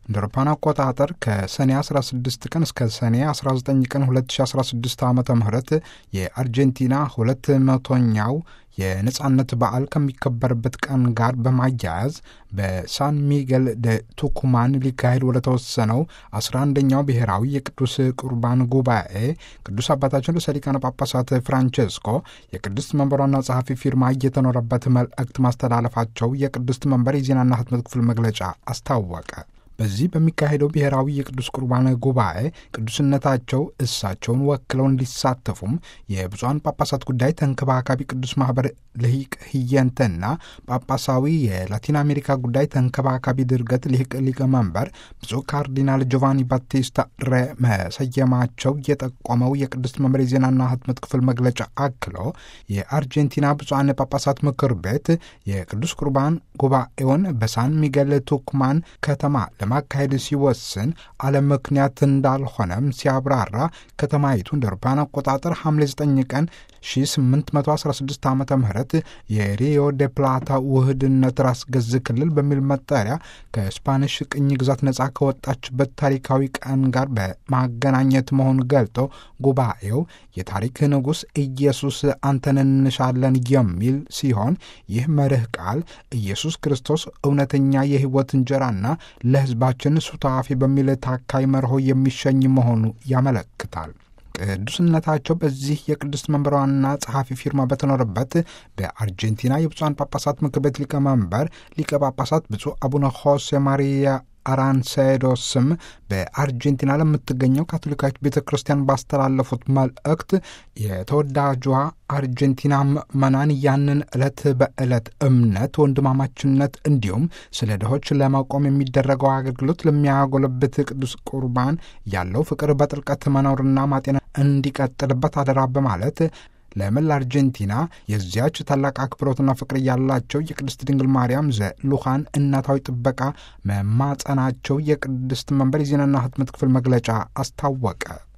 እንደ አውሮፓውያን አቆጣጠር ከሰኔ 16 ቀን እስከ ሰኔ 19 ቀን 2016 ዓ ም የአርጀንቲና ሁለት መቶኛው የነጻነት በዓል ከሚከበርበት ቀን ጋር በማያያዝ በሳን ሚጌል ደ ቱኩማን ሊካሄድ ወደ ተወሰነው 11ኛው ብሔራዊ የቅዱስ ቁርባን ጉባኤ ቅዱስ አባታችን ርዕሰ ሊቃነ ጳጳሳት ፍራንቼስኮ የቅድስት መንበሯና ጸሐፊ ፊርማ እየተኖረበት መልእክት ማስተላለፋቸው የቅድስት መንበር የዜናና ህትመት ክፍል መግለጫ አስታወቀ። በዚህ በሚካሄደው ብሔራዊ የቅዱስ ቁርባን ጉባኤ ቅዱስነታቸው እሳቸውን ወክለው እንዲሳተፉም የብፁዓን ጳጳሳት ጉዳይ ተንከባካቢ ቅዱስ ማህበር ልሂቅ ህየንተና ጳጳሳዊ የላቲን አሜሪካ ጉዳይ ተንከባካቢ ድርገት ልሂቅ ሊቀመንበር ብፁዕ ካርዲናል ጆቫኒ ባቲስታ ሬ መሰየማቸው የጠቆመው የቅድስት መንበር የዜናና ህትመት ክፍል መግለጫ አክሎ የአርጀንቲና ብፁዓን ጳጳሳት ምክር ቤት የቅዱስ ቁርባን ጉባኤውን በሳን ሚጌል ቱክማን ከተማ ለማካሄድ ሲወስን አለ ምክንያት እንዳልሆነም ሲያብራራ ከተማይቱ እንደ አውሮፓውያን አቆጣጠር ሐምሌ 9 ቀን 1816 ዓ ም የሪዮ ዴ ፕላታ ውህድነት ራስ ገዝ ክልል በሚል መጠሪያ ከስፓኒሽ ቅኝ ግዛት ነጻ ከወጣችበት ታሪካዊ ቀን ጋር በማገናኘት መሆኑን ገልጦ ጉባኤው የታሪክ ንጉሥ ኢየሱስ አንተን እንሻለን የሚል ሲሆን ይህ መርህ ቃል ኢየሱስ ክርስቶስ እውነተኛ የሕይወት እንጀራና ለሕዝባችን ሱታፊ በሚል ታካይ መርሆ የሚሸኝ መሆኑ ያመለክታል። ቅዱስነታቸው በዚህ የቅድስት መንበር ዋና ጸሐፊ ፊርማ በተኖረበት በአርጀንቲና የብፁዓን ጳጳሳት ምክር ቤት ሊቀመንበር ሊቀ ጳጳሳት ብፁዕ አቡነ ሆሴ ማሪያ አራንሴዶ ስም በአርጀንቲና ለምትገኘው ካቶሊካዊት ቤተ ክርስቲያን ባስተላለፉት መልእክት የተወዳጇ አርጀንቲና ምዕመናን ያንን ዕለት በዕለት እምነት፣ ወንድማማችነት እንዲሁም ስለ ድሆች ለመቆም የሚደረገው አገልግሎት ለሚያጎለብት ቅዱስ ቁርባን ያለው ፍቅር በጥልቀት መኖርና ማጤና እንዲቀጥልበት አደራ በማለት ለመላ አርጀንቲና የዚያች ታላቅ አክብሮትና ፍቅር ያላቸው የቅድስት ድንግል ማርያም ዘሉኻን እናታዊ ጥበቃ መማጸናቸው የቅድስት መንበር የዜናና ህትመት ክፍል መግለጫ አስታወቀ።